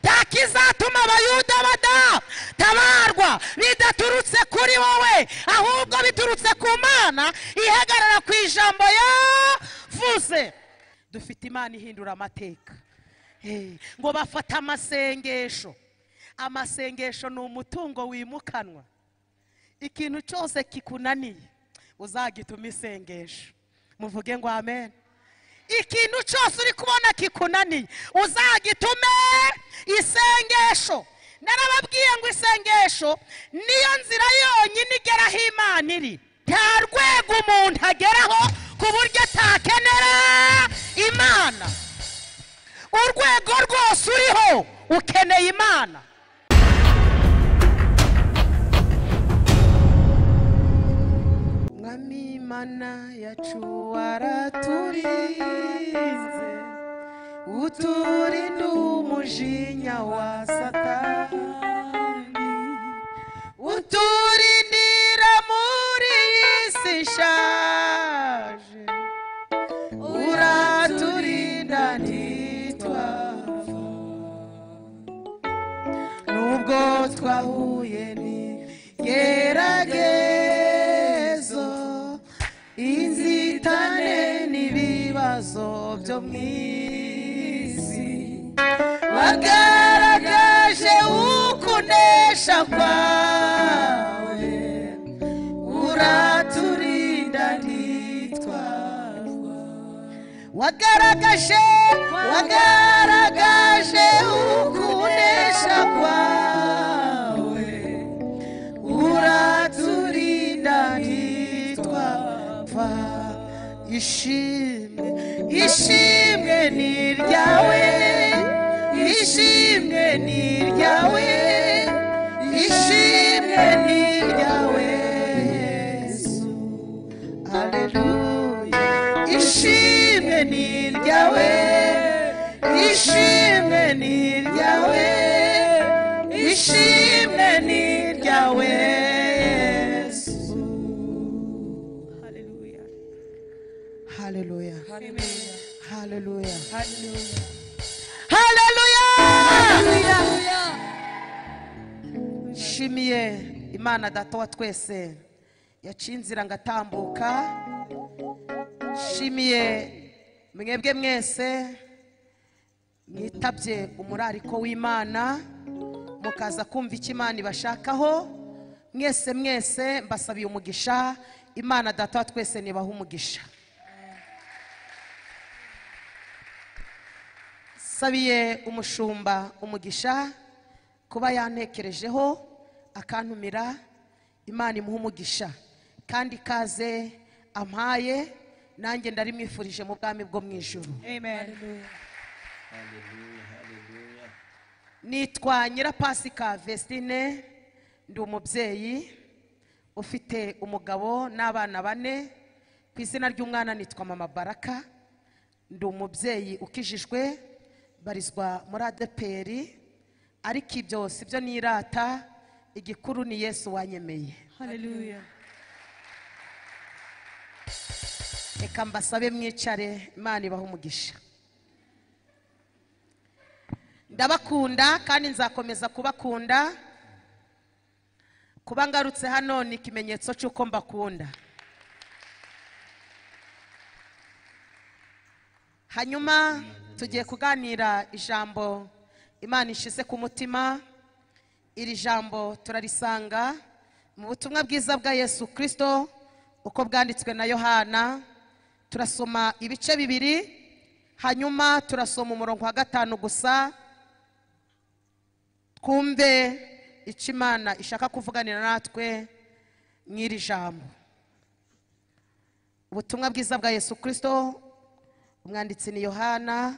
nta kizatuma abayuda badatabarwa bidaturutse kuri wowe ahubwo biturutse ku mana ihagarara ku ijambo yavuze dufite imana ihindura amateka ngo bafate amasengesho amasengesho ni umutungo wimukanwa ikintu cyose kikunaniye uzagituma isengesho muvuge ngo amen ikintu cyose uri kubona kikunaniye uzagitume isengesho narababwiye ngo isengesho niyo nzira yonyine igeraho imana iri nta rwego umuntu ageraho ku buryo atakenera imana urwego rwose uriho ukeneye imana mwami imana yacu waraturinze uturinde umujinya wa satani uturindira muri iyi si ishaje uraturinda ntitwapfa nubwo twahuye n'igeragezo inzitane n'ibibazo byo mu isi wagaragaje ukunesha kwawe uraturinda ntitwarwa wagaragaje wagaragaje ukunesha kwawe uraturinda ntitwapfa ishimwe ishimwe ni iryawe ishimwe ni iryawe ishimwe ni iryawe yesu aleluya ishimwe ni iryawe ishimwe ni iryawe ishimwe ni iryawe yesu Hallelujah. haleluya Hallelujah. haleluya Hallelujah. haleluya Hallelujah. nshimiye imana data wa twese yaciye inzira ngatambuka nshimiye mwebwe mwese mwitabye umurariko w'imana mukaza kumva icyo imana ibashakaho mwese mwese mbasabiye umugisha imana data wa twese nibaha umugisha sabiye umushumba umugisha kuba yantekerejeho akantumira imana imuha umugisha kandi ikaze ampaye nanjye ndarimwifurije mu bwami bwo mu ijoro Amen. nitwa nyirapasika vesitine ndi umubyeyi ufite umugabo n'abana bane ku izina ry'umwana nitwa mama baraka ndi umubyeyi ukijijwe barizwa muri adeperi ariko ibyo si byo nirata igikuru ni yesu wanyemeye Hallelujah. reka mbasabe mwicare imana ibaha umugisha ndabakunda kandi nzakomeza kubakunda kuba ngarutse hano ni ikimenyetso cy'uko mbakunda hanyuma tugiye kuganira ijambo imana ishize ku mutima iri jambo turarisanga mu butumwa bwiza bwa yesu kirisito uko bwanditswe na yohana turasoma ibice bibiri hanyuma turasoma umurongo wa gatanu gusa twumve icyo imana ishaka kuvuganira natwe n'iri jambo ubutumwa bwiza bwa yesu kirisito umwanditsi ni yohana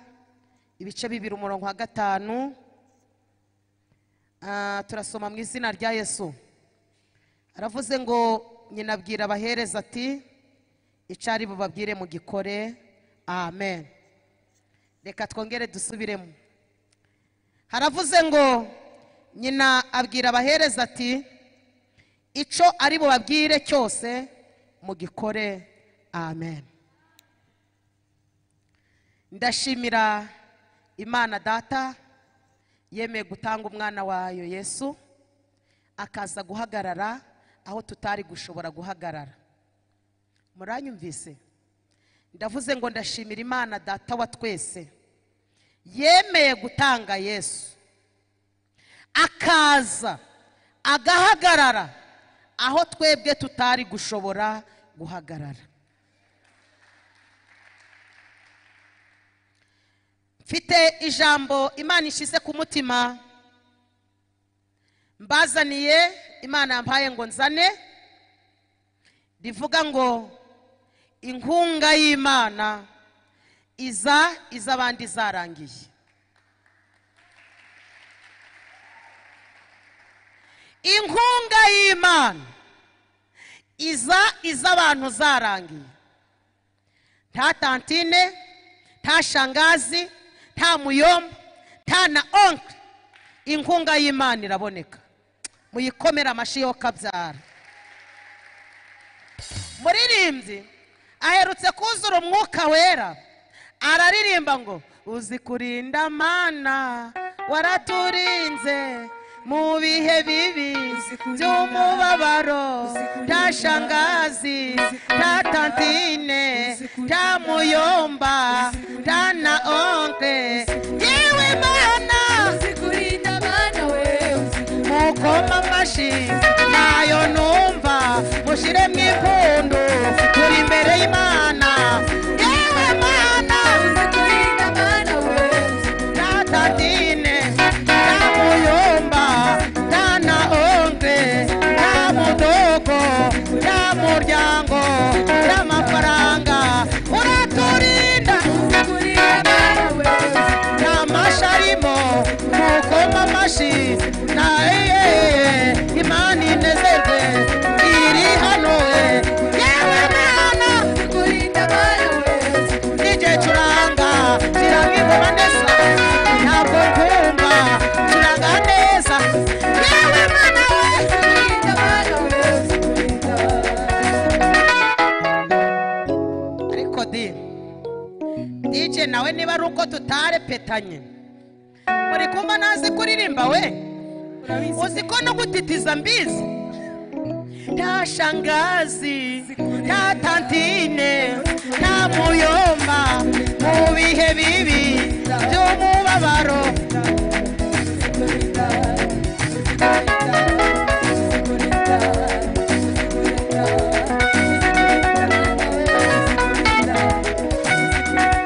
ibice bibiri umurongo wa gatanu Ah, turasoma mu izina rya yesu aravuze ngo nyina abwira abahereza ati icyo ari bubabwire mu gikore amen reka twongere dusubiremo haravuze ngo nyina abwira abahereza ati icyo ari bubabwire cyose mu gikore amen ndashimira imana data yemeye gutanga umwana wayo yesu akaza guhagarara aho tutari gushobora guhagarara muranyumvise ndavuze ngo ndashimira imana data wa twese yemeye gutanga yesu akaza agahagarara aho twebwe tutari gushobora guhagarara mfite ijambo imana ishize ku mutima mbazaniye imana yampaye ngo nzane rivuga ngo inkunga y'imana iza iz'abandi zarangiye inkunga y'imana iza iz'abantu zarangiye nta tantine nta shangazi nta muyomba nta na onkiri inkunga y'imana iraboneka muyikomere amashyi yo kabyara muririmbyi aherutse kuzura umwuka wera araririmba ngo uzi kurinda mana waraturinze mu bihe bibi Uzi kurinda, by'umubabaro uzi kurinda, nta shangazi uzi nta kurinda, tantine uzi kurinda, nta muyomba uzi kurinda, nta na onkwe uzi kurinda, yewe mana uzikurinda mana we uzikurinda mukoma amashyi nayo numva mushyiremo impundu turi imbere y'imana yewe mana uzikurinda mana we nta tatine nta muyumba nta na onge nta mudogo nta muryango nta mafaranga uraturinda uzikurinda mana we nta mashyi arimo mukoma amashyi na eyeye imana inezerwe iri hano yewe mwana uzikurinda mana we n'igihe curanga kiramwibona neza ntabwo nkumva curanga neza yewe mwana we uzikurinda mana we uzikurinda ariko di dj nawe niba ari uko tutarepetanye muri kumva ntazi kuririmba we uzi ko no gutitiza mbizi nta shangazi nta tantine nta muyomba mu bihe bibi by'umubabaro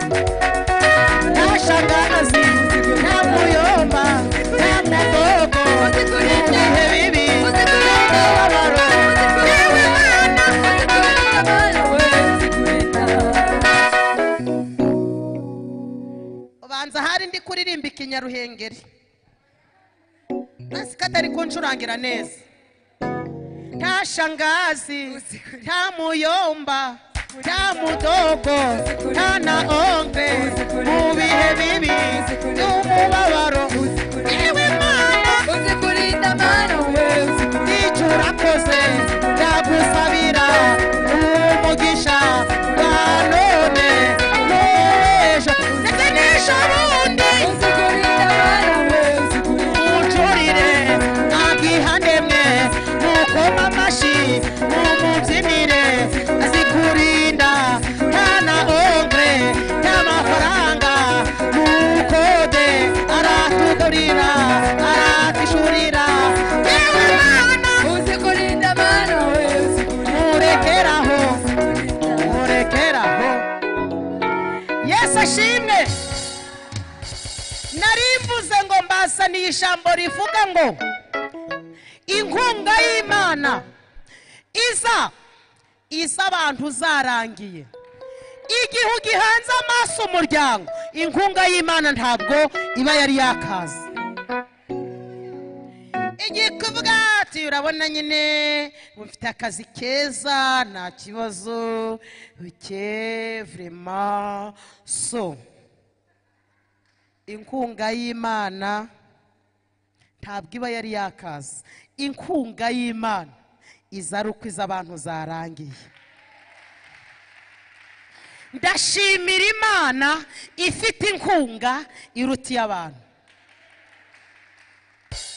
nta shangazi nta muyomba nta mudogo mu bihe bibi by'umubabaro yewe mana ubanza hari ndi kuririmba ikinyaruhengeri nasi ko atari kuncurangira neza nta shangazi nta muyomba nta mudogo nta na onge mu bihe bibi by'umubabaro yewe mana icyo urakoze ndagusabira umugisha wa none n'uw'ejo ndetse n'ejo bundi mucurire mwagihandemwe mukoma amashyi mumubyinire azikurinda nta na ongre nta mafaranga mukode aratugurira aratishurira yewe mana murekeraho murekeraho yesu ashimwe narimvuze ngo mbasaniye ijambo rivuga ngo inkunga y'imana iza iza abantu zarangiye igihe ugihanze amaso umuryango inkunga y'imana ntabwo iba yari yakaze igihe kuvuga ati urabona nyine mufite akazi keza nta kibazo bike vrema so inkunga y'imana ntabwo iba yari yakaza inkunga y'imana iza ari uko iza abantu zarangiye ndashimira imana ifite inkunga iruta iy'abantu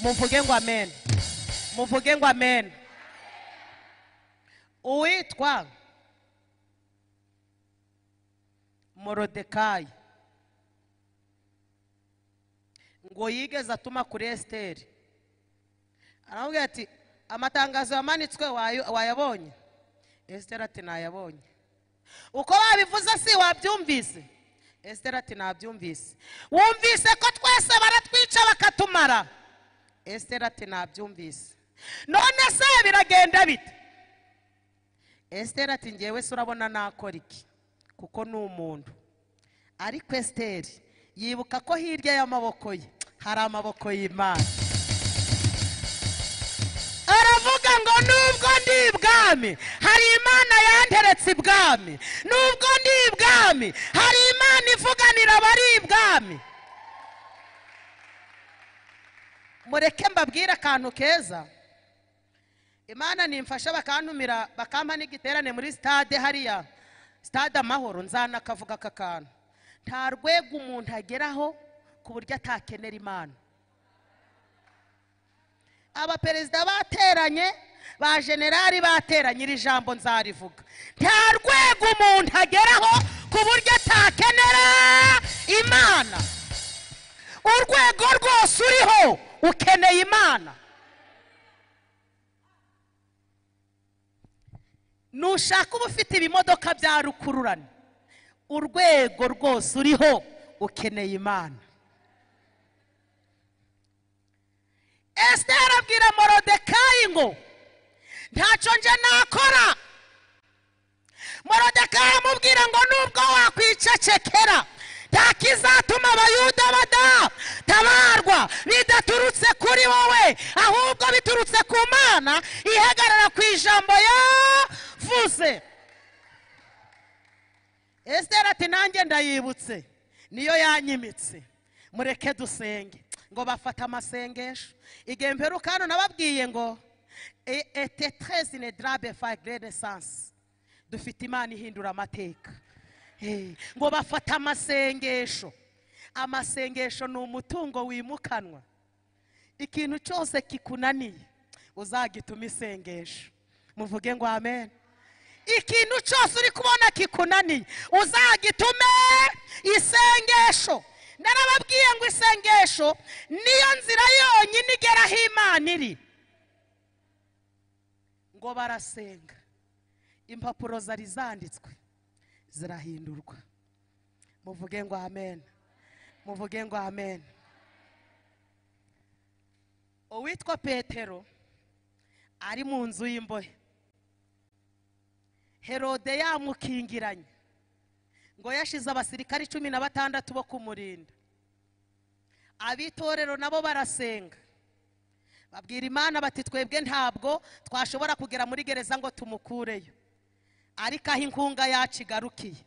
muvuge ngo amen muvuge ngo amen uwitwa morodekayi ngo yigeze atuma kuri esiteri aramubwira ati amatangazo yamanitswe wayo- wayabonye esiteri ati ntayabonye uko babivuze si wabyumvise esiteri ati ntabyumvise wumvise ko twese baratwica bakatumara esiteri ati ntabyumvise none se biragenda bite esiteri ati ngewe se urabona nakora iki kuko ni umuntu ariko esiteri yibuka ko hirya y'amaboko ye hari amaboko y'imana aravuga ngo nubwo ndi ibwami hari imana yanteretse ibwami nubwo ndi ibwami hari imana ivuganira abari ibwami mureke mbabwire akantu keza imana nimfasha bakantumira bakampa n'igiterane muri sitade hariya sitade amahoro nzanakavuga aka kantu nta rwego umuntu ageraho ku buryo atakenera imana abaperezida bateranye ba generali bateranye iri jambo nzarivuga nta rwego umuntu ageraho ku buryo atakenera imana urwego rwose uriho ukeneye imana nushaka uba ufite ibimodoka bya rukururane urwego rwose uriho ukeneye imana esiteri abwira morodekayi ngo ntacyo nje nakora morodekayi amubwira ngo nubwo wakwicecekera nta kizatuma abayuda badatabarwa bidaturutse kuri wowe ahubwo biturutse ku mana ihagarara ku ijambo yavuze esiteri ati nanjye ndayibutse niyo yanyimitse mureke dusenge ngo bafata amasengesho igihe mperuka hano nababwiye ngo ete treze ne darabe fa renesanse dufite imana ihindura amateka Eh, ngo bafata amasengesho amasengesho ni umutungo wimukanwa ikintu cyose kikunaniye uzagituma isengesho muvuge ngo amen ikintu cyose uri kubona kikunaniye uzagitume isengesho narababwiye ngo isengesho niyo nzira yonyine igera aho imana iri ngo barasenga impapuro zari zanditswe zirahindurwa muvuge ngo amen muvuge ngo amen uwitwa petero ari mu nzu y'imbohe herode yamukingiranye ngo yashize abasirikari cumi na batandatu bo kumurinda abitorero nabo barasenga babwira imana bati twebwe ntabwo twashobora kugera muri gereza ngo tumukureyo ariko aho inkunga yacu igarukiye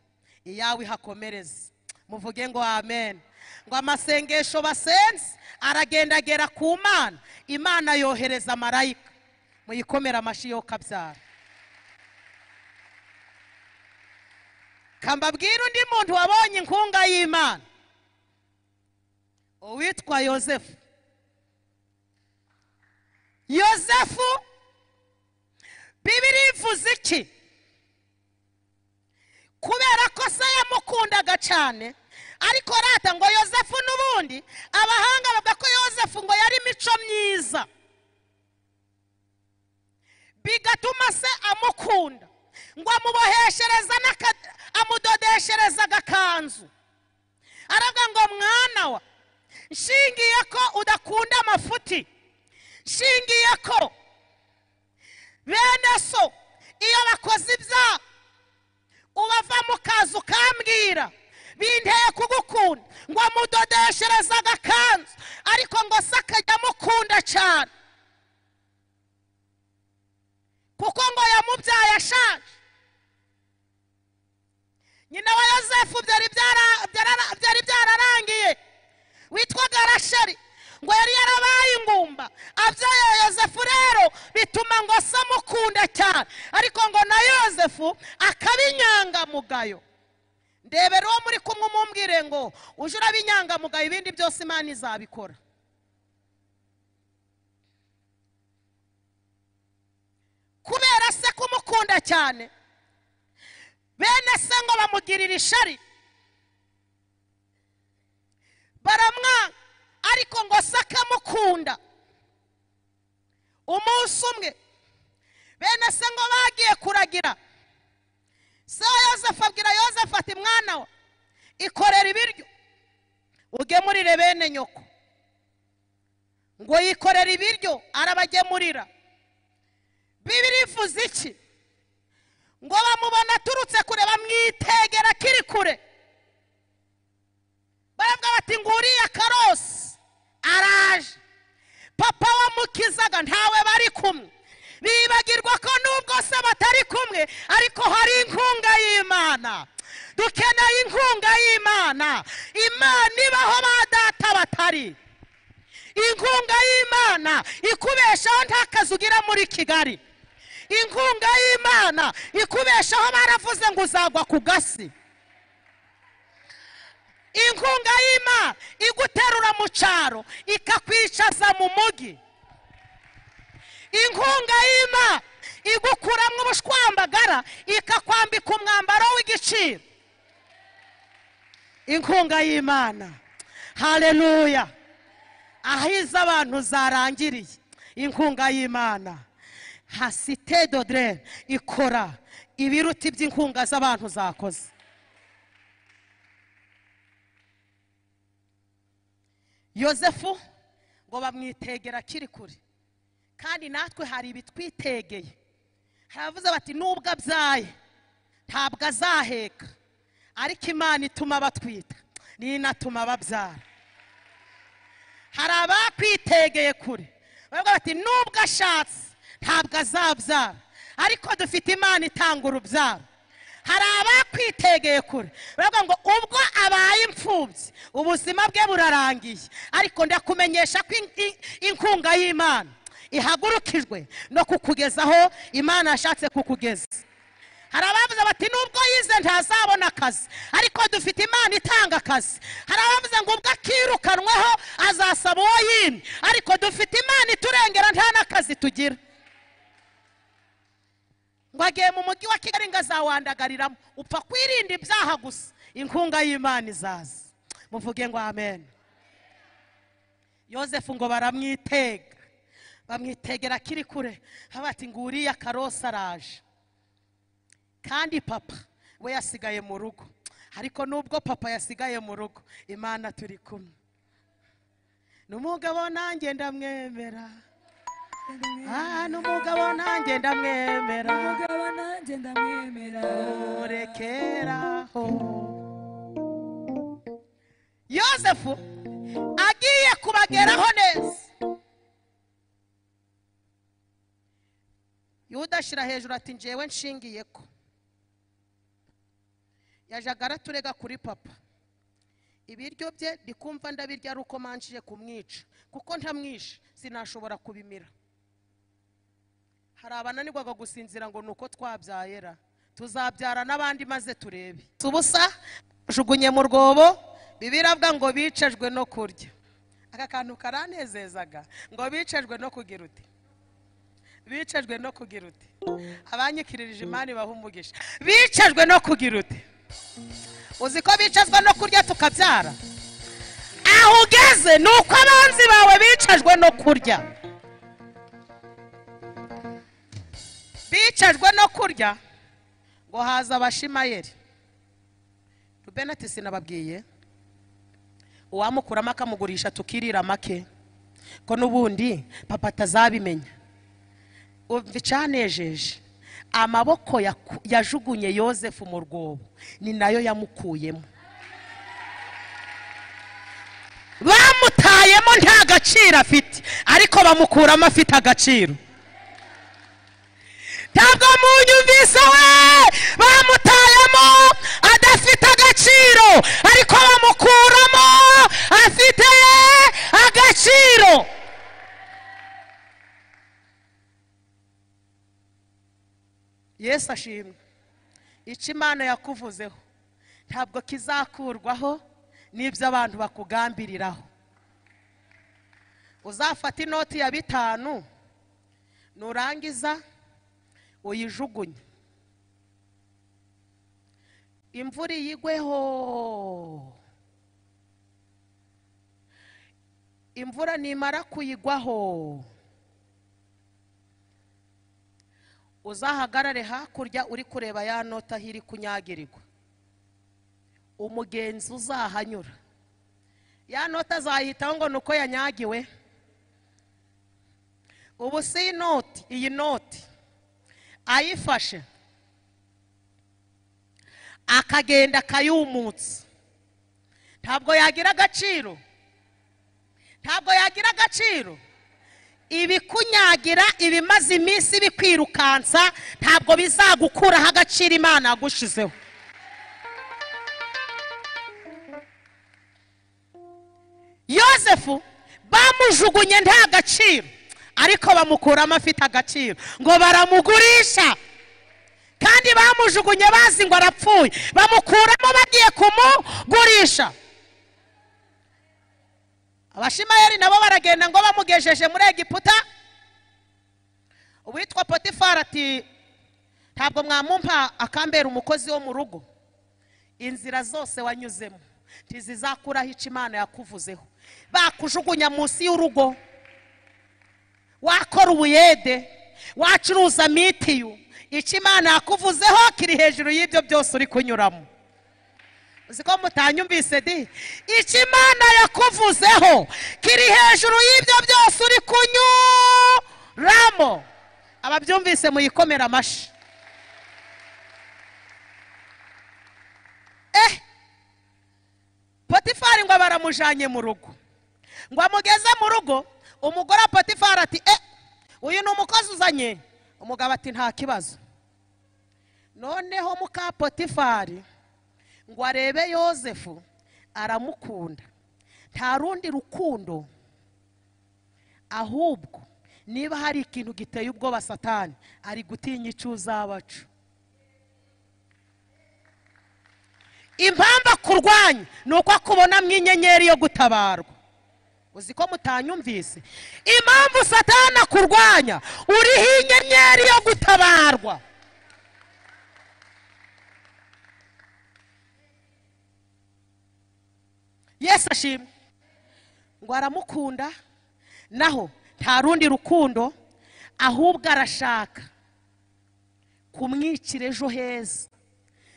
iyawe ihakomereze muvuge ngo amen ngo amasengesho basenze aragendagera ku mana imana yohereza marayika muyikomere amashyi yo kabyara kambabwira undi muntu wabonye inkunga y'imana uwitwa yosefu yosefu bibiri ivuze iki kubera ko se yamukundaga cyane ariko rata ngo yosefu n'ubundi abahanga bavuga ko yosefu ngo yari imico myiza bigatuma se amukunda ngo amuboheshereza n'aka- amudodeshereza agakanzu aravuga ngo mwana wa nshingiye ko udakunda amafuti nshingiye ko bene so iyo bakoze ibyaha ubava mu kazu ukambwira binteye kugukunda ngo amudodeshereze agakanzu ariko ngo se akajya amukunda cyane kuko ngo yamubyaye ashaje nyina wa yosefu byari byara- byara- byari byararangiye witwaga rashari ngo yari yarabaye ingumba abyaye yosefu rero bituma ngo se amukunda cyane ariko ngo na yosefu akaba inyangamugayo ndebera uwo muri kumwe umumbwire ngo uje uraba inyangamugayo ibindi byose imana izabikora kumukunda cyane bene se ngo bamugirira ishari baramwanga ariko ngo se akamukunda umunsi umwe bene se ngo bagiye kuragira se wa yosefu abwira yosefu ati mwana we ikorera ibiryo ugemurire bene nyoko ngo yikorere ibiryo arabagemurira bibiri ivuze iki ngo bamubona aturutse kure bamwitegera akiri kure baravuga bati ngo uriya karosi araje papa wamukizaga ntawe bari kumwe bibagirwa ko nubwo se batari kumwe ariko hari inkunga y'imana dukeneye inkunga y'imana imana ibaho ba data batari inkunga y'imana ikubeshaho nta kazi ugira muri kigali inkunga y'imana ikubeshaho baravuze ngo uzagwa ku gasi inkunga y'imana iguterura mu cyaro ikakwicaza mu mugi inkunga y'imana igukuramo ubushwambagara ikakwambika umwambaro w'igiciro inkunga y'imana hareruya aho izo abantu zarangiriye inkunga y'imana hasite dodere ikora ibiruta iby'inkunga z'abantu zakoze yosefu ngo bamwitegera akiri kure kandi natwe hari ibitwitegeye hari abavuze bati nubwo abyaye ntabwo azaheka ariko imana ituma batwita n'inatuma babyara hari abakwitegeye kure bavuga bati nubwo ashatse ntabwo azabyara ariko dufite imana itanga urubyaro hari abakwitegeye kure bavuga ngo ubwo abaye imfubyi ubuzima bwe burarangiye ariko ndakumenyesha ko in- in- inkunga y'imana ihagurukijwe no kukugezaho imana yashatse kukugeza hari abavuze bati nubwo yize ntazabona akazi ariko dufite imana itanga akazi hari abavuze ngo ubwo akirukanweho azasaba uwo yini ariko dufite imana iturengera nta n'akazi tugira ngo agiye mu mujyi wa kigali ngo azawandagariramo upfa kwirinda ibyaha gusa inkunga y'imana izaza muvuge ngo amen yosefu ngo baramwitega bamwitegera akiri kure bati ngo uriya karosi araje kandi papa we yasigaye mu rugo ariko nubwo papa yasigaye mu rugo imana turi kumwe ni umugabo nanjye ndamwemera aha ni umugabo nanjye ndamwemera umugabo nanjye ndamwemera murekeraho yosefu agiye kubageraho neza yuda ashyira hejuru ati njyewe nshingiye ko yajyaga araturega kuri papa ibiryo bye ndikumva ndabirya ari uko manjije kumwica kuko ntamwishe sinashobora kubimira hari abananirwaga gusinzira ngo ni uko twabyayera tuzabyara n'abandi maze turebe ubusa jugunye mu rwobo bibiravuga ngo bicajwe no kurya aka kantu karanezezaga ngo bicajwe no kugira uti bicajwe no kugira uti abanyikiririje imana ibaha umugisha bicajwe no kugira uti uzi ko bicazwa no kurya tukabyara aho ugeze ni uko abanzi bawe bicajwe no kurya bicajwe no kurya ngo haza abashimayeri rubeni ati sinababwiye uwamukuramo akamugurisha tukirira make ko n'ubundi papa atazabimenya umva icanejeje amaboko yaku- yajugunye yosefu mu rwobo ni nayo yamukuyemo bamutayemo nta gaciro afite ariko bamukuramo afite agaciro ntabwo munyumvise we bamutayemo adafite agaciro ariko bamukuramo afite agaciro yesu ashimwe icyo imana yakuvuzeho ntabwo kizakurwaho n'ibyo abantu bakugambiriraho uzafata inoti ya bitanu nurangiza uyijugunye imvura iyigweho imvura nimara kuyigwaho uzahagarare hakurya uri kureba ya nota aho iri kunyagirirwa umugenzi uzahanyura ya nota azayitaho ngo ni uko yanyagiwe ubu si iyi noti iyi noti ayifashe akagenda akayumutsa ntabwo yagira agaciro ntabwo yagira agaciro ibikunyagira ibimaze iminsi bikwirukansa ntabwo bizagukuraho agaciro imana yagushizeho yosefu bamujugunye nta gaciro ariko bamukuramo afite agaciro ngo baramugurisha kandi bamujugunye bazi ngo arapfuye bamukuramo bagiye kumugurisha abashimayeri nabo baragenda ngo bamugejeje muri egiputa uwitwa potifari ati ntabwo mwamumpa akambera umukozi wo mu rugo inzira zose wanyuzemo ntizizakuraho icyo imana yakuvuzeho bakujugunya munsi y'urugo wakora ubuyede wacuruza mitiyu icyo imana yakuvuzeho kiri hejuru y'ibyo byose uri kunyuramo uzi ko mutanyumvise di icyo imana yakuvuzeho kiri hejuru y'ibyo byose uri kunyuramo ababyumvise muyikomere amashyi eh potifari ngo baramujyanye mu rugo ngo amugeze mu rugo umugore wa potifari ati eh uyu ni umukozi uzanye umugabo ati nta kibazo noneho muka potifari ngo arebe yosefu aramukunda nta rundi rukundo ahubwo niba hari ikintu giteye ubwoba satani ari gutinya icyo uzabacu impamvu akurwanya ni uko akubonamo inyenyeri yo gutabarwa uzi ko mutanyumvise impamvu satani akurwanya uriho inyenyeri yo gutabarwa yesu ashimwe ngo aramukunda naho nta rundi rukundo ahubwo arashaka kumwicira ejo heza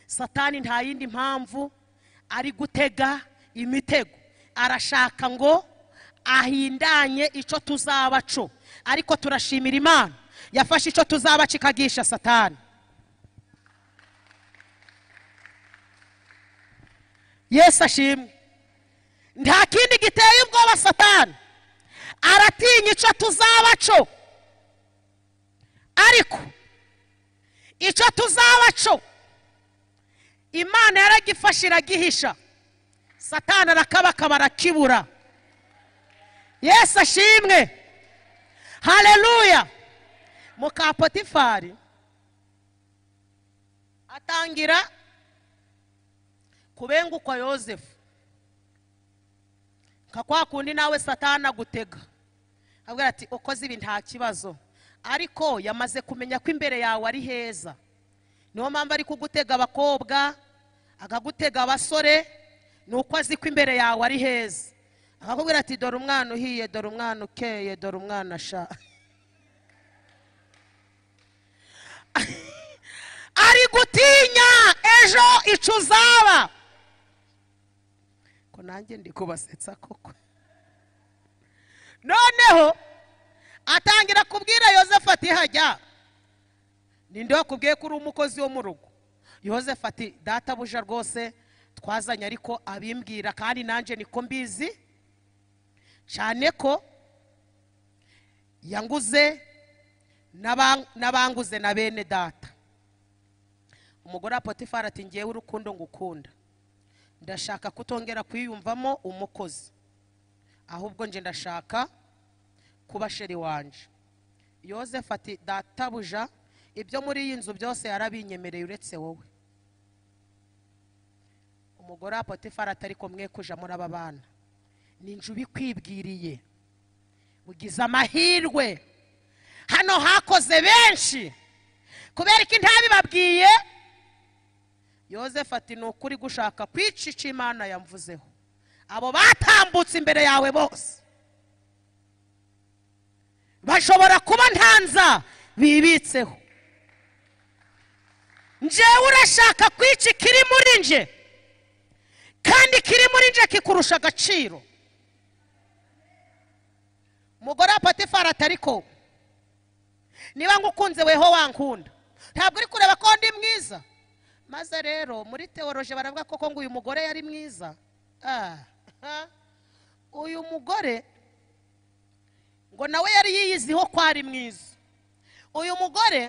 satani nta yindi mpamvu ari gutega imitego arashaka ngo ahindanye icyo tuzaba co ariko turashimira imana yafashe icyo tuzaba kikagisha satani yesu ashimwe nta kindi giteye ubwoba satani aratinya icyo tuzaba co ariko icyo tuzaba co imana yaragifashe iragihisha satani arakabakaba arakibura yesu ashimwe hareruya muka potifari atangira kubengukwa yosefu nka kwa kundi nawe satani agutega abwira ati ukoze ibi nta kibazo ariko yamaze kumenya ko imbere yawe ari heza niyo mpamvu ari kugutega abakobwa akagutega abasore ni uko azi ko imbere yawe ari heza akakubwira ati dore umwana uhiye dore umwana ukeye dore umwana asha ari gutinya ejo icyo uzaba ko nanjye ndi kubasetsa koko noneho atangira kubwira yosefu ati hajya ninde wakubwiye ko uri umukozi wo mu rugo yosefu ati databuja rwose twazanye ariko abimbwira kandi nanjye niko mbizi cyane ko yanguze n'aba- n'abanguze na bene data umugore wa potifari ati ngewe urukundo ngukunda ndashaka kutongera kwiyumvamo umukozi ahubwo nje ndashaka kuba sheri wanje yosefu ati databuja ibyo muri iyi nzu byose yarabinyemereye uretse wowe umugore wa potifari atari kumwe kuja muri aba bana ninjye ubikwibwiriye ugize amahirwe hano hakoze benshi kubera ko intabibabwiye yozefu ati ni ukuri gushaka kwica icyo imana yamvuzeho abo batambutse imbere yawe bose bashobora kuba ntanza bibitseho njyewe urashaka kwica ikiri muri nje kandi ikiri muri nje kikurusha agaciro umugore wa patifari atari ko niba ngukunze weho wankunda ntabwo uri kureba ko ndi mwiza maze rero muri teoroje baravuga koko ngo uyu mugore yari mwiza Ah, ah. uyu mugore ngo nawe yari yiyiziho ko ari mwiza uyu mugore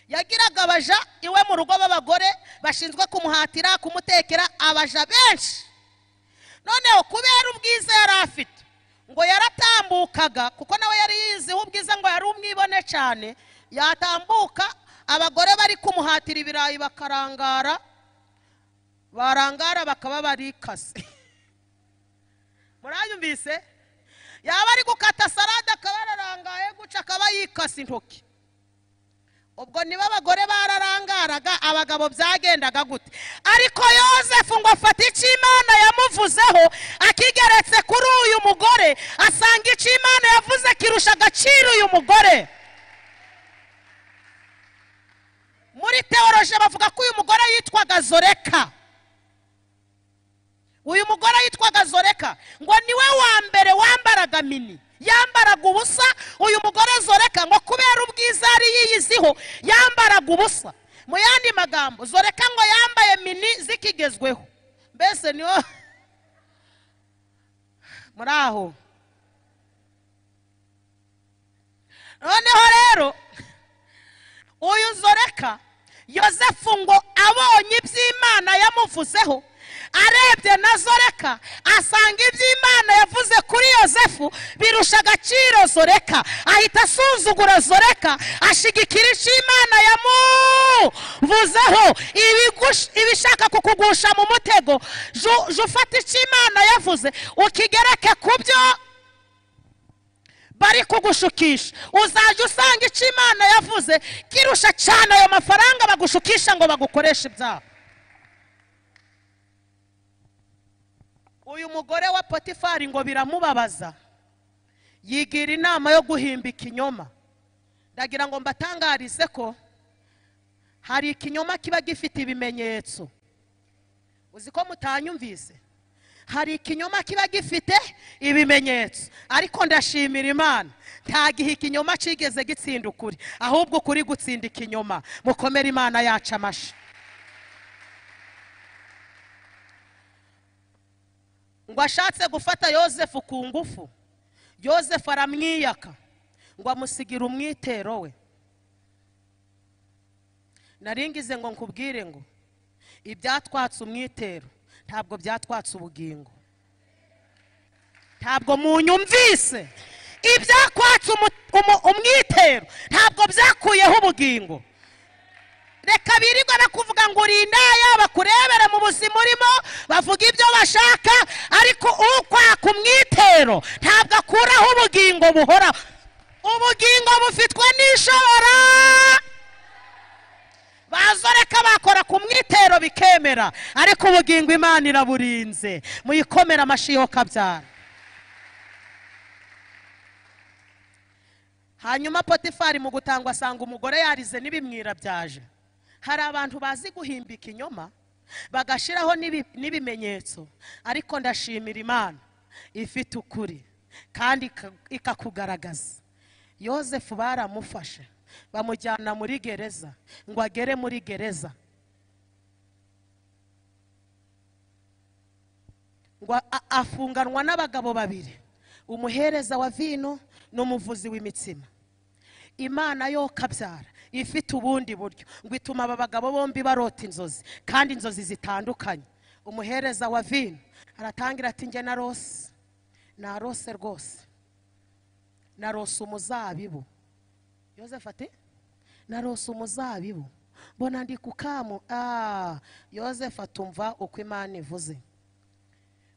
yagiraga abaja iwe mu rugo b'abagore bashinzwe kumuhatira kumutekera abaja benshi noneho kubera ubwiza yari afite ngo yaratambukaga kuko nawe yari yiziho ubwiza ngo yari umwibone cyane yatambuka abagore bari kumuhatira ibirayi bakarangara barangara bakaba barikase murayumvise yaba ari gukata salade akaba yararangaye guca akaba yikase intoki ubwo niba abagore bararangaraga abagabo byagendaga gute ariko yosefu ngo afate icyo imana yamuvuzeho akigeretse kuri uyu mugore asanga icyo imana yavuze kirusha agaciro uyu mugore muri teoroje bavuga ko uyu mugore yitwaga zoreka uyu mugore yitwaga zoreka ngo niwe wa mbere wambaraga mini yambaraga ubusa uyu mugore zoreka ngo kubera ubwiza yari yiyiziho yambaraga ubusa mu yandi magambo zoreka ngo yambaye mini zikigezweho mbese niho muri aho noneho rero uyu zoreka yosefu ngo abonye iby'imana yamuvuzeho arebye na zoreka asanga iby'imana yavuze kuri yosefu birusha agaciro zoreka ahita asuzugura zoreka ashigikira icyo imana yamuvuzeho ibigush- ibishaka kukugusha mu mutego ju- jya ufata icyo imana yavuze ukigereke ku byo bari kugushukisha uzajya usanga icyo imana yavuze kirusha cyane ayo mafaranga bagushukisha ngo bagukoreshe ibyaha uyu mugore wa potifari ngo biramubabaza yigira inama yo guhimba ikinyoma ndagira ngo mbatangarize ko hari ikinyoma kiba gifite ibimenyetso uzi ko mutanyumvise hari ikinyoma kiba gifite ibimenyetso ariko ndashimira imana nta gihe ikinyoma kigeze gitsinda ukuri ahubwo ukuri gutsinda ikinyoma mukomere imana yacu amashyi ngo ashatse gufata yosefu ku ngufu yosefu aramwiyaka ngo amusigire umwitero we naringize ngo nkubwire ngo ibyatwatse umwitero ntabwo byatwatse ubugingo ntabwo munyumvise ibyakwatse umu- umu- umwitero ntabwo byakuyeho ubugingo reka birirwa bakuvuga ngo uri indaya bakurebere mu buzima urimo bavuga ibyo bashaka ariko ukwaka umwitero ntabwo akuraho ubugingo buhoraho ubugingo bufitwe n'ishobora bazoreka bakora ku mwitero bikemera ariko ubugingo imana iraburinze muyikomere amashyi yo kabyara hanyuma potifari mu gutangwa asanga umugore yarize n'ibimwira byaje hari abantu bazi guhimba ikinyoma bagashyiraho n'ibi- n'ibimenyetso ariko ndashimira imana ifite ukuri kandi ika- ikakugaragaza yosefu baramufashe bamujyana muri gereza ngo agere muri gereza ngo a- afunganwa n'abagabo babiri umuhereza wa vino n'umuvuzi w'imitsima imana yo kabyara ifite ubundi buryo ngo ituma aba bagabo bombi barota inzozi kandi inzozi zitandukanye umuhereza wa vino aratangira ati njye na rose narose rwose narose umuzabibu yosefu ati narose umuzabibu mbona ndi ku kamu ah yosefu atumva uko imana ivuze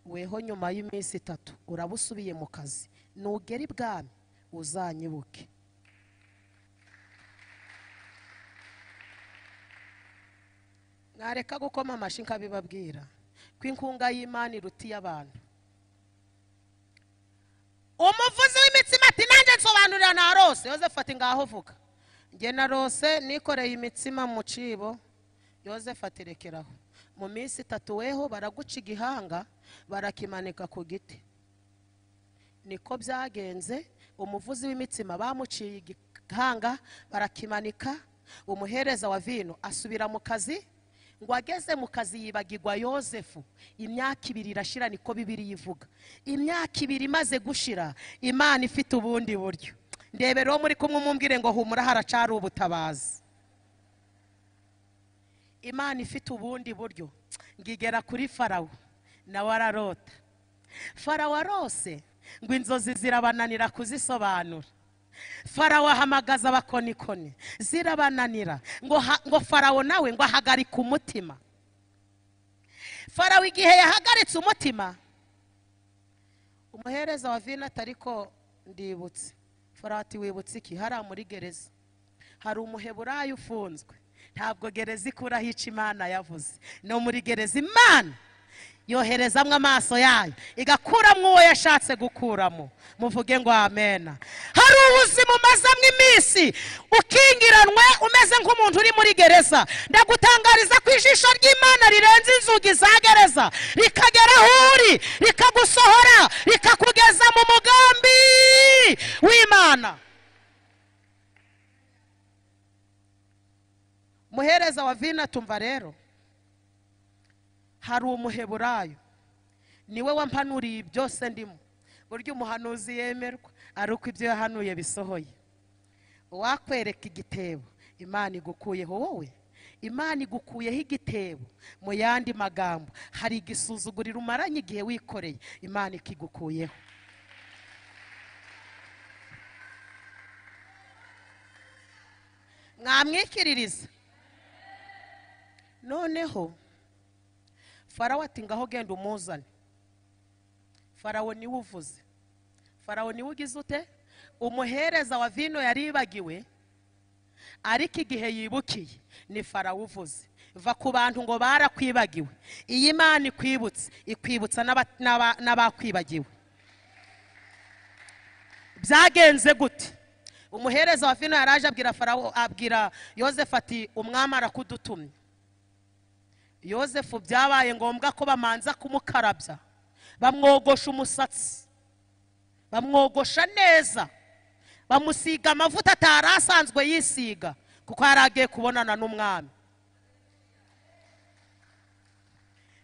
weho nyuma y'iminsi itatu uraba usubiye mu kazi nugera ibwami uzanyibuke mwareka gukoma amashyi nkabibabwira ko inkunga y'imana iruta iy'abantu umuvuzi w'imitsima ati nanjye nsobanurira ntarose yosefu ati ngaho vuga njye na rose nikoreye imitsima mu cibo yosefu ati rekeraho mu minsi itatu weho baraguca igihanga barakimanika ku giti niko byagenze umuvuzi w'imitsima bamuciye igihanga barakimanika umuhereza wa vino asubira mu kazi ngo ageze mu kazi yibagirwa yosefu imyaka ibiri irashira niko bibiri ivuga imyaka ibiri imaze gushira imana ifite ubundi buryo ndebera uwo muri kumwe umumbwire ngo humura haracari ubutabazi imana ifite ubundi buryo ngo igera kuri farawo nawe ararota farawo arose ngo inzozi zirabananira kuzisobanura farawo ahamagaza abakonikoni zirabananira ngo ha- ngo farawo nawe ngo ahagarike umutima farawo igihe yahagaritse umutima umuhereza wa vino atariko ndibutse farawo ati wibutse iki hariya muri gereza hari umuheburayo ufunzwe ntabwo gereza ikuraho icyo imana yavuze no muri gereza imana yoherezamo amaso yayo igakuramo uwo yashatse gukuramo muvuge ngo amena hari ubuzima umazamo iminsi ukingiranwe umeze nk'umuntu uri muri gereza ndagutangariza ko ijisho ry'imana rirenze inzugi za gereza rikagera aho uri rikagusohora rikakugeza mu mugambi w'imana muhereza wa vina tumva rero hari umuheburayo niwe wampanuriye byose ndimo buryo umuhanuzi yemerwa ari uko ibyo yahanuye bisohoye uwakwereka igitebo imana igukuyeho wowe imana igukuyeho igitebo mu yandi magambo hari igisuzuguriro umaranye igihe wikoreye imana ikigukuyeho mwamwikiririza noneho farawo ati ngaho genda umuzane farawo niwe uvuze farawo niwe ugize ute umuhereza wa vino yaribagiwe ariko igihe yibukiye ni farawo uvuze va ku bantu ngo barakwibagiwe iyi mana ikwibutse ikwibutsa n'aba- n'aba- n'abakwibagiwe byagenze gute umuhereza wa vino yaraje abwira farawo abwira yosefu ati umwami arakudutumye yosefu byabaye ngombwa ko bamanza kumukarabya bamwogosha umusatsi bamwogosha neza bamusiga amavuta atari asanzwe yisiga kuko yari agiye kubonana n'umwami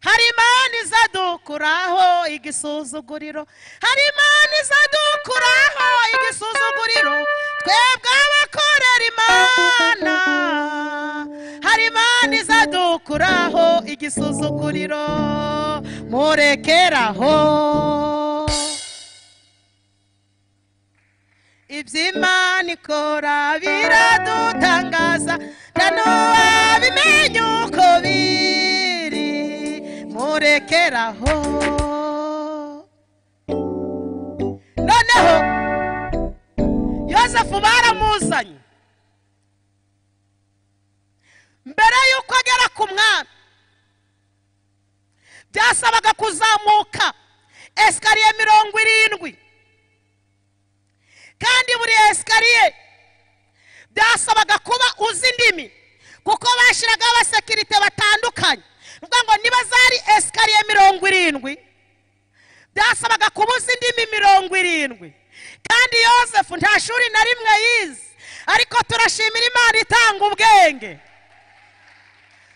hari imana izadukuraho igisuzuguriro hari imana izadukuraho igisuzuguriro twebwe abakorera imana hari imana izadukuraho igisuzuguriro murekeraho iby'imana ikora biradutangaza na ntiwabimenye uko biri murekeraho noneho yosefu baramuzanye mbere y'uko agera ku mwami byasabaga kuzamuka esikariye mirongo irindwi kandi buri esikariye byasabaga kuba uzi indimi kuko bashyiragaho abasekirite batandukanye ni ukuvuga ngo niba zari esikariye mirongo irindwi byasabaga kuba uzi indimi mirongo irindwi kandi yosefu nta shuri na rimwe yize ariko turashimira imana itanga ubwenge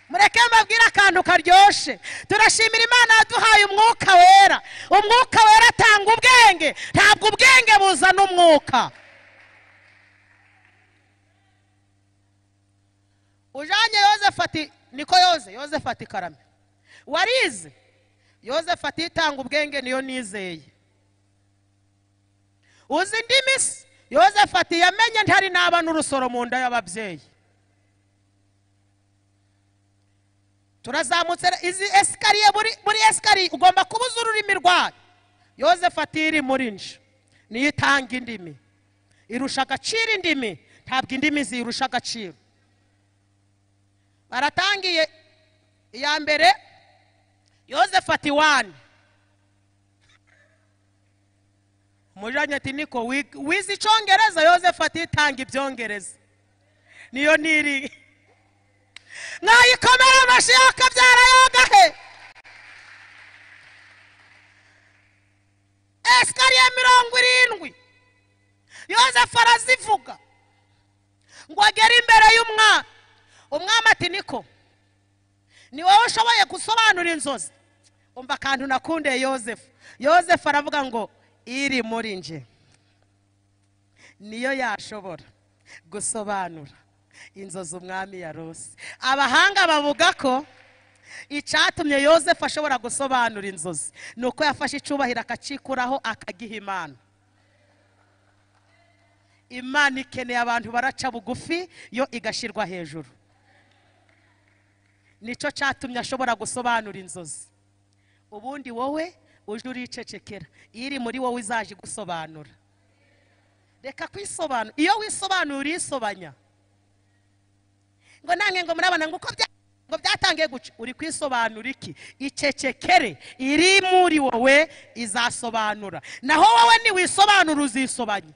mureke mbabwire akantu karyoshe turashimira imana yaduhaye umwuka wera umwuka wera atanga ubwenge ntabwo ubwenge buzana umwuka ujanye yosefu ati niko yoze yosefu ati karame warize yosefu ati itanga ubwenge niyo nizeye uzi indimi se yosefu ati yamenye ntari naba n'urusoro mu nda y'ababyeyi turazamutse re- izi esikariye buri buri esikariye ugomba kubuza ururimi rwayo yosefu ati iri muri nje niyo itanga indimi irusha agaciro indimi ntabwo indimi ziyirusha agaciro baratangiye iya mbere yosefu ati wani umujanye ati niko wi- wize icongereza yosefu ati tanga ibyongereza niyo niri mwayikomera amashi yakabyara yogahe esikariye mirongo irindwi yosefu arazivuga ngo agere imbere y'umwami umwami ati niko ni wowe ushoboye gusobanura inzozi umva akantu nakundeye yosefu yosefu aravuga ngo iri muri nje niyo yashobora gusobanura inzozi umwami yarose abahanga bavuga ko icyatumye yosefu ashobora gusobanura inzozi ni uko yafashe icyubahiro akacikuraho akagiha imana imana ikeneye abantu baraca bugufi yo igashyirwa hejuru nicyo cyatumye ashobora gusobanura inzozi ubundi wowe uje uricecekera iri muri wowe izaje igusobanura reka kwisobanura iyo wisobanura urisobanya ngo nange ngo murabona ngo uko bya- ngo byatangiye guca uri kwisobanura iki icecekere iri muri wowe izasobanura naho wowe niwisobanura uzisobanya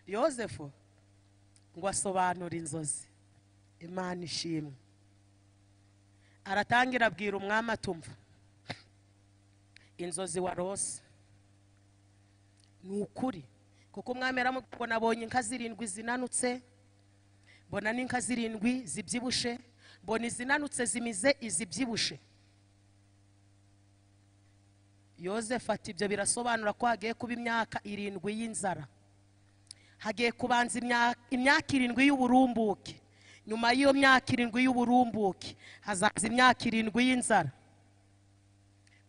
yosefu ngo asobanure inzozi imana ishimwe aratangira abwira umwami atumva inzozi warose ni ukuri kuko umwami yaramubwira ngo nabonye inka zirindwi zinanutse mbona n'inka zirindwi zibyibushe mbona izinanutse zimize izibyibushe yosefu ati ibyo birasobanura ko hagiye kuba imyaka irindwi y'inzara hagiye kubanza imya- imyaka irindwi y'uburumbuke nyuma y'iyo myaka irindwi y'uburumbuke hazaza imyaka irindwi y'inzara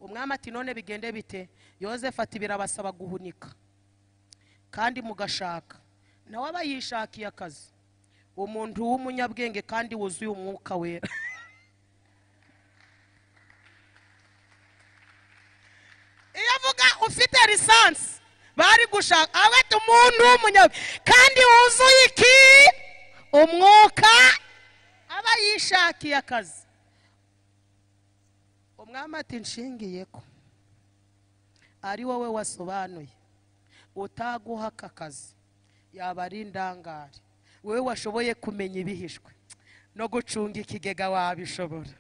umwami ati none bigende bite yosefu ati birabasaba guhunika kandi mugashaka nawe aba yishakiye akazi umuntu w'umunyabwenge kandi wuzuye umwuka wera iyo avuga ufite lisansi bari gushaka abata umuntu w'umunyabwenge kandi wuzuye iki umwuka aba yishakiye akazi umwami ati nshingiye ko ari wowe wasobanuye utaguha aka kazi yaba ari indangare wowe washoboye kumenya ibihishwe no gucunga ikigega wabishobora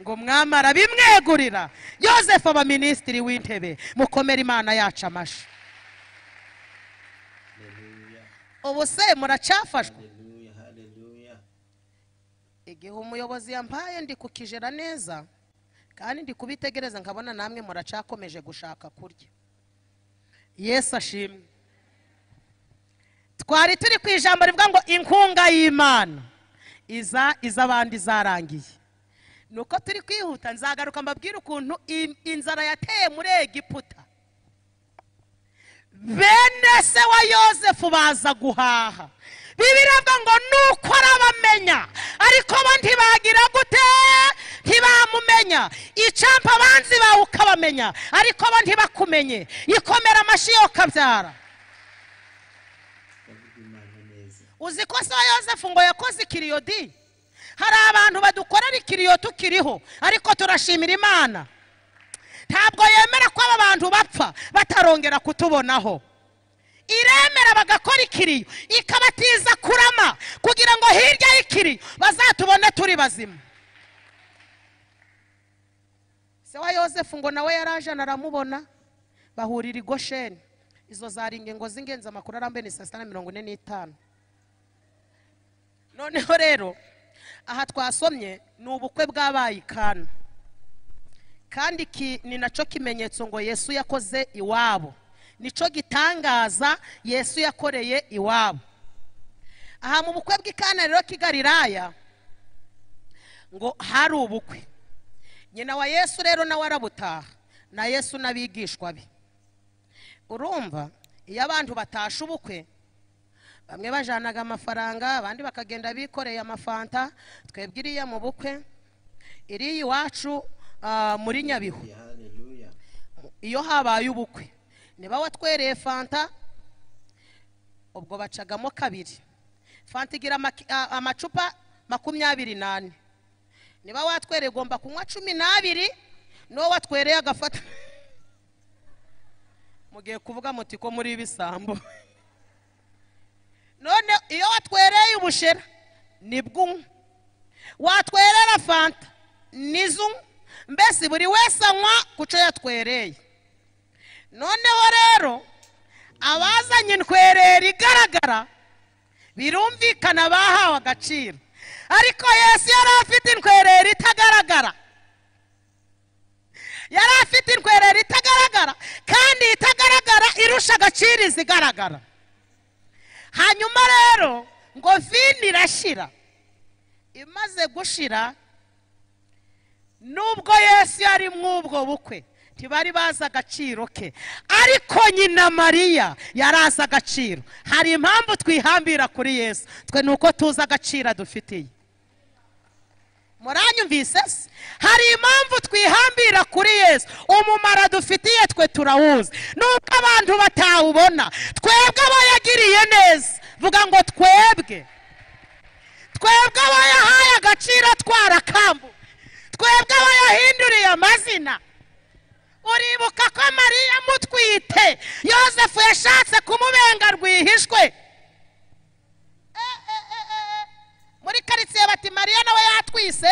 ngo mwami arabimwegurira yosefu aba minisitiri w'intebe mukomere imana yacu amashyi ubu se muracyafashwe Hallelujah, hallelujah. igihe umuyobozi yampaye ndi kukijera neza kandi ndi kubitegereza nkabona namwe muracakomeje gushaka kurya yesu ashimwe twari turi ku ijambo rivuga ngo inkunga y'imana iza iz'abandi zarangiye ni uko turi kwihuta nzagaruka mbabwire ukuntu in- inzara yateye muri egiputa bene se wa yosefu baza guhaha bibiravuga ngo nuko arabamenya ariko bo ntibagira gute ntibamumenya icampa abanzi bawe ukabamenya ariko bo ntibakumenye yikomera amashyi yo ukabyara Ndavuga Imana neza. uzi ko se wa yosefu ngo yakoze ikiriyodi hari abantu badukorera ikiriyo tukiriho ariko turashimira imana ntabwo yemera ko aba bantu bapfa batarongera kutubonaho iremera bagakora ikiriyo ikabatiza kurama kugira ngo hirya y'ikiriyo bazatubone turi bazima se wa yosefu ngo nawe yarajana aramubona bahurira i gosheni izo zari ingingo z'ingenzi amakuru arambuye ni saa sita na mirongo ine n'itanu noneho rero aha twasomye ni ubukwe bwabaye i kana kandi iki ni nacyo kimenyetso ngo yesu yakoze iwabo nicyo gitangaza yesu yakoreye iwabo aha mu bukwe bw'i kana rero k'i Galilaya ngo hari ubukwe nyina wa yesu rero nawe arabutaha na yesu n'abigishwa be urumva iyo abantu batashe ubukwe bamwe bajanaga amafaranga abandi bakagenda bikoreye amafanta twebwe iriya mu bukwe iriya iwacu ah, muri nyabihu Hallelujah, hallelujah. iyo habaye ubukwe niba watwereye fanta ubwo bacagamo kabiri fanta igira amaki- a- amacupa makumyabiri nane niba watwereye ugomba kunywa cumi n'abiri n'uwo watwereye agafata mugiye kuvuga muti ko muri ibisambo none iyo watwereye ubushera nibwo unywa watwerera fanta nizo unywa mbese buri wese anywa ku cyo yatwereye noneho rero abazanye intwerera igaragara birumvikana bahawe agaciro ariko yesu yari afite intwerera itagaragara yari afite intwerera itagaragara kandi itagaragara irusha agaciro izigaragara hanyuma rero ngo vini irashira imaze gushira nubwo yesu yari mw'ubwo bukwe ntibari bazi agaciro ke ariko nyina mariya yari azi agaciro hari impamvu twihambira kuri yesu twe ni uko tuzi agaciro adufitiye muranyumvise se hari impamvu twihambira kuri yesu umumaro adufitiye twe turawuzi nubwo abantu batawubona twebwe aba yagiriye neza vuga ngo twebwe twebwe aba yahaye agaciro twarakambu twebwe aba yahinduriye amazina uribuka ko mariya amutwite yosefu yashatse kumubenga rwihishwe Eh, eh, eh, eh. muri karitsiye bati mariya nawe yatwise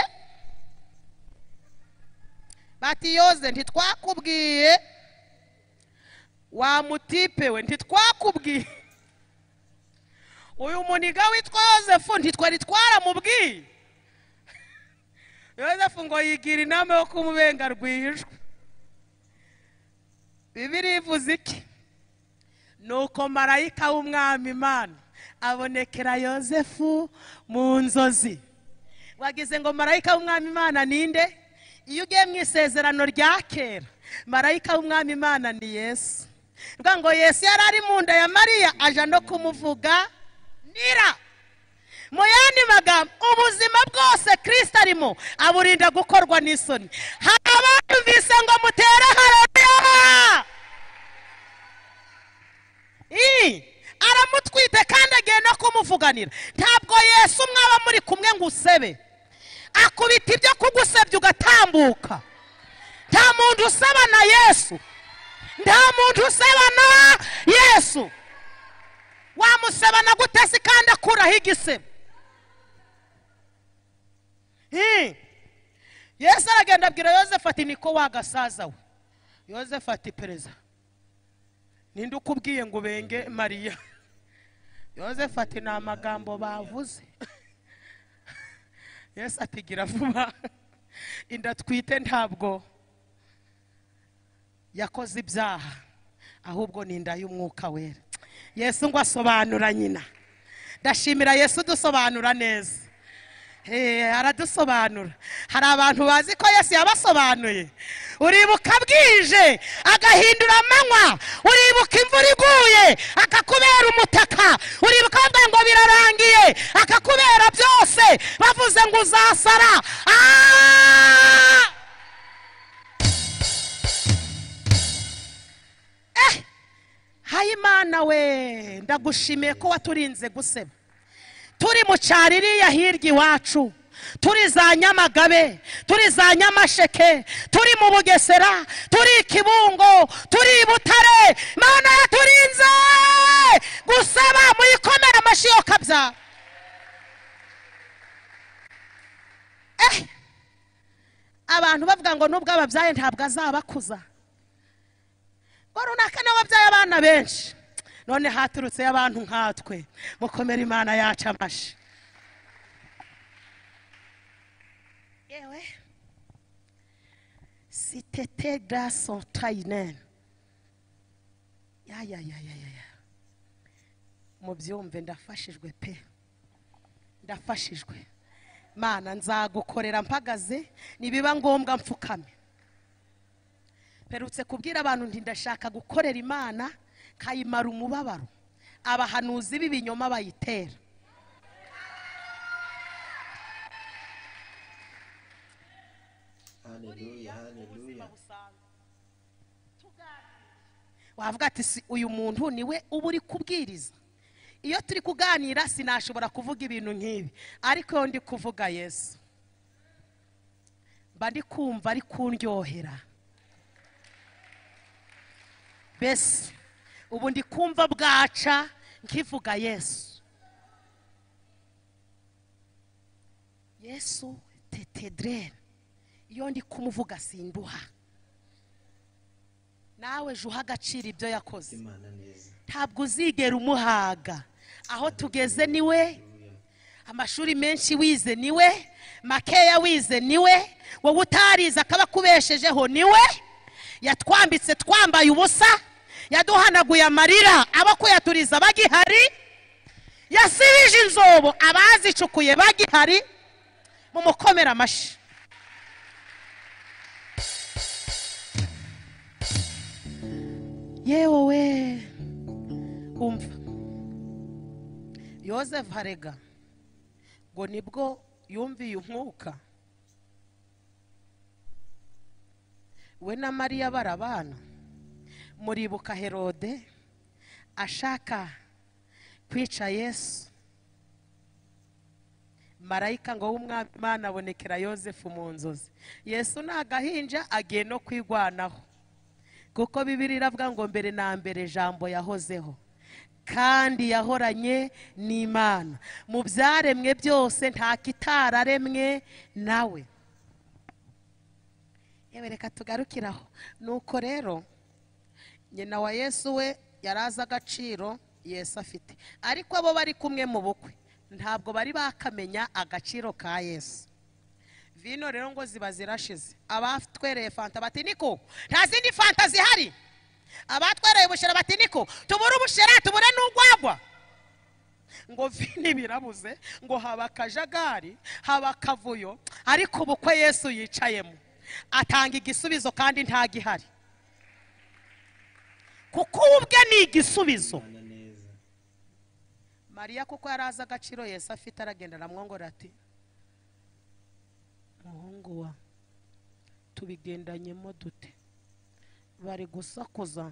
bati yoze ntitwakubwiye wa mutipe we ntitwakubwiye uyu muniga witwa yosefu ntitwari twaramubwiye yosefu ngo yigira inama yo kumubenga rwihishwe bibiri ivuze iki nuko marayika w'umwami imana abonekera yosefu mu nzozi wagize ngo marayika w'umwami imana ninde iyo ugiye mu isezerano rya kera marayika w'umwami imana ni yesu bivuga ngo yesu yari ari mu nda ya mariya aja no kumuvuga nira mu yandi magambo ubuzima bwose kirisita arimo aburinda gukorwa n'isoni hari abanyumvise ngo mutere haroya Ii, aramutwite kandi agiye no kumuvuganira ntabwo yesu mwaba muri kumwe ngo usebe akubita ibyo kugusebya ugatambuka nta muntu useba na yesu nta muntu useba na yesu wamusebana gute se kandi akuraho igisebo Ii, yesu aragenda abwira yosefu ati niko wagasaza we yosefu ati perezida ninde ukubwiye ngo ubenge mariya yosefu ati ni amagambo bavuze yesu ati gira vuba inda twite ntabwo yakoze ibyaha ahubwo ni inda y'umwuka wera yesu ngo asobanura nyina ndashimira yesu udusobanura neza Eh, aradusobanura hari abantu bazi ko yesu yabasobanuye uribuka bwije agahindura amanywa uribuka imvura iguye akakubera umutaka uribuka bavuga ngo birarangiye akakubera byose bavuze ngo uzasara Ah! Eh, hayimana we ndagushimiye ko waturinze guseba turi mu cyaro iriya hirya iwacu turi za nyamagabe turi za nyamasheke turi mu bugesera turi i kibungo turi i butare mana yaturinze gusaba muyikomere amashyi yo kabyara Eh, abantu bavuga ngo nubwo ababyaye ntabwo azabakuza ngo runaka nawe abyaye abana benshi none haturutseyo abantu nkatwe mukomere imana yacu amashyi yewe sitete garaso tayinene ya ya ya ya ya ya mubyumve ndafashijwe pe ndafashijwe mana nzagukorera mpagaze nibiba ngombwa mfukame mperutse kubwira abantu nti ndashaka gukorera imana kayimara umubabaro abahanuzi b'ibinyoma bayitera Haleluya, haleluya. wavuga ati si uyu muntu niwe uba uri kubwiriza iyo turi kuganira sinashobora kuvuga ibintu nk'ibi ariko ndi kuvuga yesu mba ndi kumva ari kundyohera mbese ubu ndi kumva bwaca nkivuga yesu yesu tetedirene iyo ndi kumuvuga sinduha nawe ejo uha agaciro ibyo yakoze imana neza ntabwo uzigera umuhaga aho tugeze niwe Haleluya. amashuri menshi wize niwe makeya wize niwe wowe utarize akaba akubeshejeho niwe yatwambitse twambaye ubusa yaduhanaguye amarira abo kuyaturiza bagihari yasibije inzobo abazicukuye bagihari mumukomere amashyi yewe we umva yosefu harega ngo nibwo yumviye umwuka we na mariya barabana muribuka herode ashaka kwica yesu marayika ngo w'umwami imana abonekera yosefu mu nzozi yesu ni agahinja agiye no kwigwanaho kuko bibiri iravuga ngo mbere na mbere ijambo yahozeho kandi yahoranye n'imana mu byaremwe byose nta kitararemwe nawe yewe reka tugarukire aho nuko rero nyina wa yesu we yari azi agaciro yesu afite ariko abo bari kumwe mu bukwe ntabwo bari bakamenya agaciro ka yesu vino rero ngo ziba zirashize abatwereye fanta bati niko nta zindi fanta zihari abatwereye ubushera bati niko tubure ubushera tubure n'urwagwa ngo vino ibirabuze ngo haba akajagari haba akavuyo ariko ubukwe yesu yicayemo atanga igisubizo kandi ntagihari kuko uwe ubwe ni igisubizo imana neza mariya kuko yari azi agaciro yesu afite aragenda aramwongorera ati muhungu wa tubigendanyemo dute bari gusakuza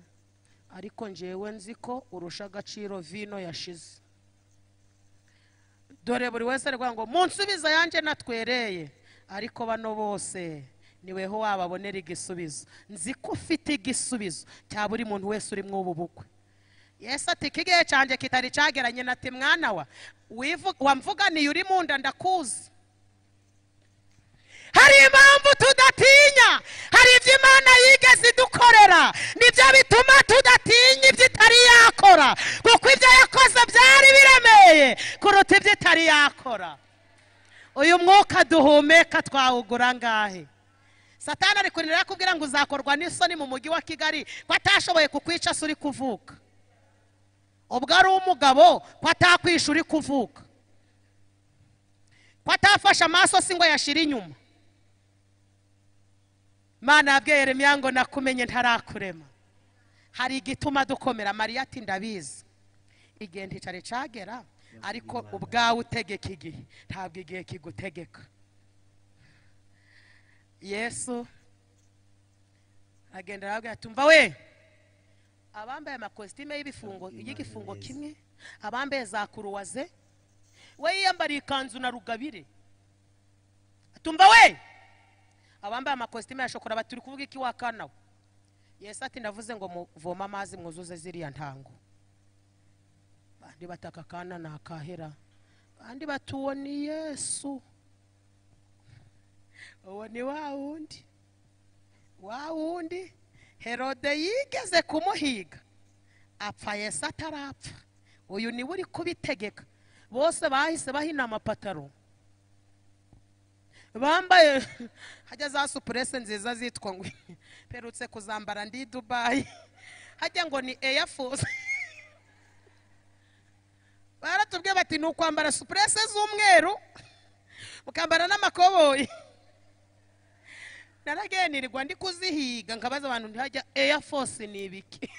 ariko njyewe nzi ko urusha agaciro vino yashize dore buri wese ari kuvuga ngo munsubiza yanjye natwereye ariko bano bose niweho wababonera igisubizo nzi ko ufite igisubizo cya buri muntu wese uri muri ubu bukwe yesu ati kigihe cyanjye kitari cyageranye na ati mwana wa wivu- wamvuganiye uri mu nda ndakuzi hari impamvu tudatinya hari ibyo imana yigeze idukorera nibyo bituma tudatinya ibyo itari yakora kuko ibyo yakoze byari biremeye kuruta ibyo itari yakora uyu mwuka duhumeka twawugura ngahe satani ari kurira yakubwira ngo uzakorwa n'isoni mu mujyi wa kigali ko atashoboye kukwica se uri kuvuka ubwo ari umugabo ko atakwisha uri kuvuka ko atafashe amaso si ngo yashire inyuma mana yabwiye Yeremiya ngo nakumenye ntarakurema hari igituma dukomera mariya ati ndabizi igihe nticare cyagera ariko ubwawe utegeka igihe ntabwo igihe kigutegeka yesu agenda arabwira ati umva we abambaye amakositime y'ibifungo y'igifungo kimwe abambaye za kuruwaze we yiyambariye ikanzu na rugabire tumva we abambaye amakositime ya shokora bati uri kuvuga iki wakana we yesu ati ndavuze ngo muvome amazi mwuzuze ziriya ntango bandi bataka akana ni akahera bandi bati uwo ni yesu uwo ni wa wundi wa wundi herode yigeze kumuhiga apfa yesu atarapfa uyu niwe uri kubitegeka bose bahise bahina amapataro bambaye hajya za supurese nziza zitwa ngo perutse kuzambara ndi i dubayi hajya ngo ni eyafusi baratubwiye bati ni ukwambara supurese z'umweru mukambara n'amakoboyi naragenirwa ndi kuzihiga nkabaza abantu ntihajya eyafosi ni ibiki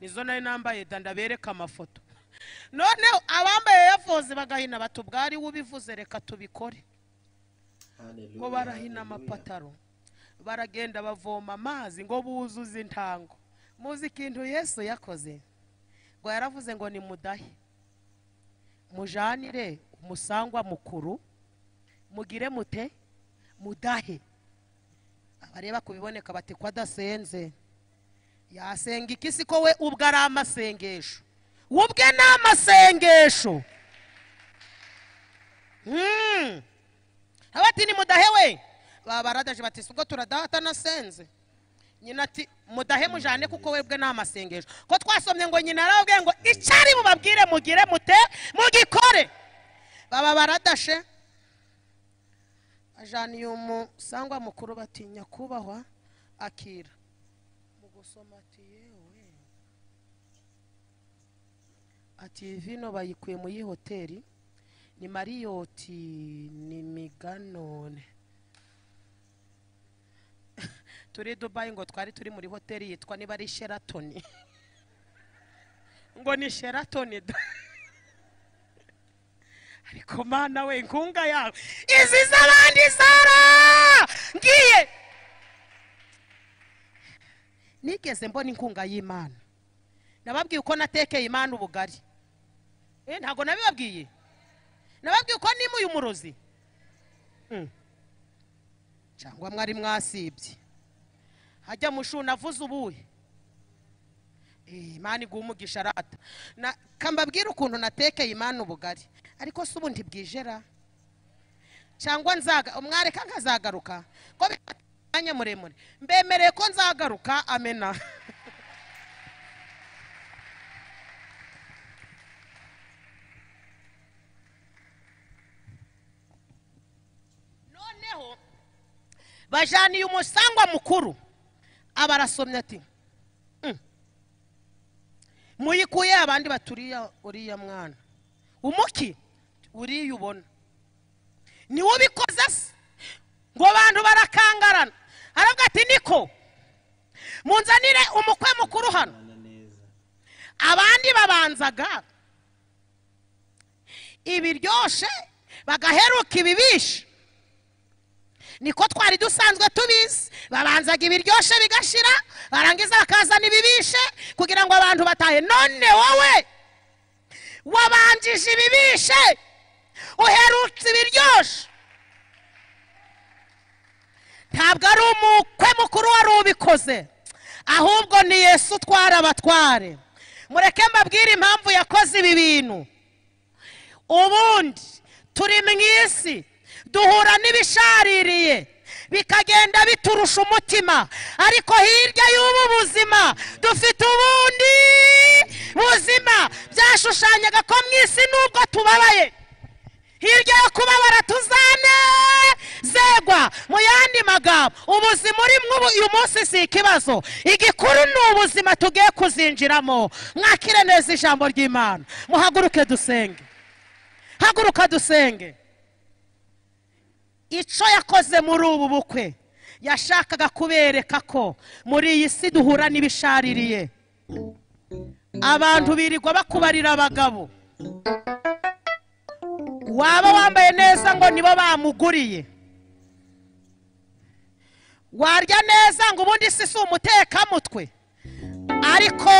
nizo nari nambaye da ndabereka amafoto noneho abambaye eyafosi bagahina bati ubwari ubivuze reka tubikore Haleluya, ngo barahina haleluya. amapataro baragenda bavoma amazi ngo buzuze intango muzi ikintu yesu yakoze ngo yaravuze ngo nimudahe mujanire umusangwa mukuru mugire mute mudahe abareba ku biboneka bati ko adasenze yasenga iki si ko we ubwe ari amasengesho we ubwe ni amasengesho Mm. abati nimudahewe babaradaje bati si ubwo turadaha atanasenze nyina ati mudahe mujane kuko webwe ni amasengesho ko twasomye ngo nyina arababwiye ngo icyo ari bubabwire mugire mute mugikore baba baradashe bajaniye umusangwa mukuru bati nyakubahwa akira mu gusoma ati yewe ati "Iyi vino bayikuye mu iyi hoteli ni mariyoti ni miganone turi dubayi ngo twari turi muri hoteli yitwa niba ari sheratoni ngo ni sheratoni da ariko mana we inkunga yawe izi z'abandi zara ngiye nigeze mbona inkunga y'imana nababwiye uko natekeye imana ubugari Eh, ntabwo nabibabwiye nababwiye uko nimuye umurozi Mm. cyangwa mwari mwasibye hajya mushuna avuze ubuhe Eh, imana iguha umugisha arata Na- kambabwire ukuntu natekeye imana ubugari ariko si ubundi bwijera cyangwa nzaga umwareka nkazagaruka ko bifata umwanya muremure mbemereye ko nzagaruka amena noneho bajaniye umusangwa mukuru aba arasomye ati "Mm. muyikuye abandi baturiya uriya mwana umuki uriya ubona niwe ubikoze se ngo abantu barakangarana aravuga ati niko munzanire umukwe mukuru hano Mana neza abandi babanzaga ibiryoshe bagaheruka ibibisha niko twari dusanzwe tubizi babanzaga ibiryoshe bigashira barangiza bakazana ibibishe kugira ngo abantu batahe none wowe wabanjije ibibishe uherutse ibiryoshe ntabwo ari umukwe mukuru wari ubikoze ahubwo ni yesu utwara abatware mureke mbabwire impamvu yakoze ibi bintu ubundi turi mu isi duhura n'ibishaririye bikagenda biturusha umutima ariko hirya y'ubu buzima dufite ubundi buzima byashushanyaga ko mu isi n'ubwo tubabaye hirya yo kubabara tuzanezerwa mu yandi magambo ubuzima urimo ubu uyu munsi si ikibazo igikuru ni ubuzima tugiye kuzinjiramo mwakire neza ijambo ry'imana muhaguruke dusenge haguruka dusenge icyo yakoze muri ubu bukwe yashakaga kubereka ko muri iyi si duhura n'ibishaririye abantu birirwa bakubarira abagabo waba wambaye neza ngo nibo bamuguriye warya neza ngo ubundi si si umutekamutwe ariko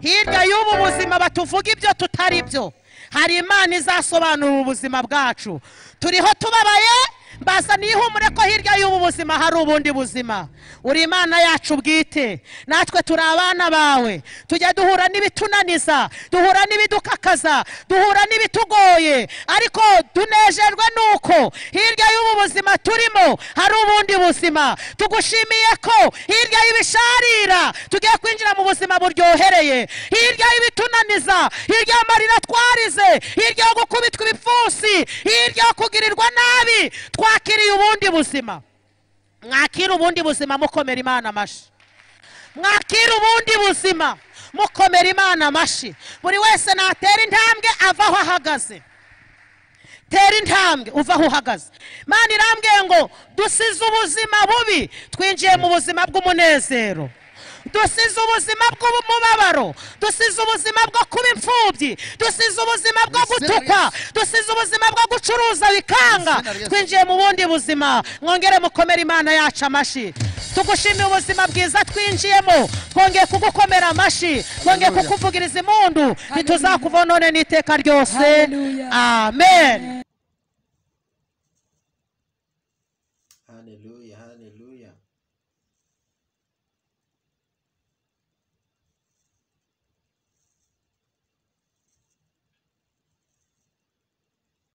hirya y'ubu buzima batuvuga ibyo tutari byo hari imana izasobanura ubuzima bwacu turiho tubabaye mbazaniye ihumure ko hirya y'ubu buzima hari ubundi buzima uri imana yacu bwite natwe turi abana bawe tujya duhura n'ibitunaniza duhura n'ibidukakaza duhura n'ibitugoye ariko tunejejwe nuko hirya y'ubu buzima turimo hari ubundi buzima tugushimiye ko hirya y'ibisharira tugiye kwinjira mu buzima buryohereye hirya y'ibitunaniza hirya y'amarira twarize hirya yo gukubitwa ibipfunsi hirya yo kugirirwa nabi twakiriye ubundi buzima mwakire ubundi buzima mukomera imana amashyi mwakire ubundi buzima mukomera imana amashyi buri wese natera intambwe ava aho ahagaze tera intambwe uva aho uhagaze mana irambwiye ngo dusize ubuzima bubi twinjiye mu buzima bw'umunezero dusize ubuzima bw'umubabaro dusize ubuzima bwo kuba imfubyi dusize ubuzima bwo gutukwa dusize ubuzima bwo gucuruza bikanga twinjiye mu bundi buzima mwongere mukomere imana yacu amashyi tugushimiye ubuzima bwiza twinjiyemo twongeye kugukomera amashyi twongeye Hallelujah. kukuvugiriza impundu ntituzakuvonone n'iteka ryose Hallelujah. amen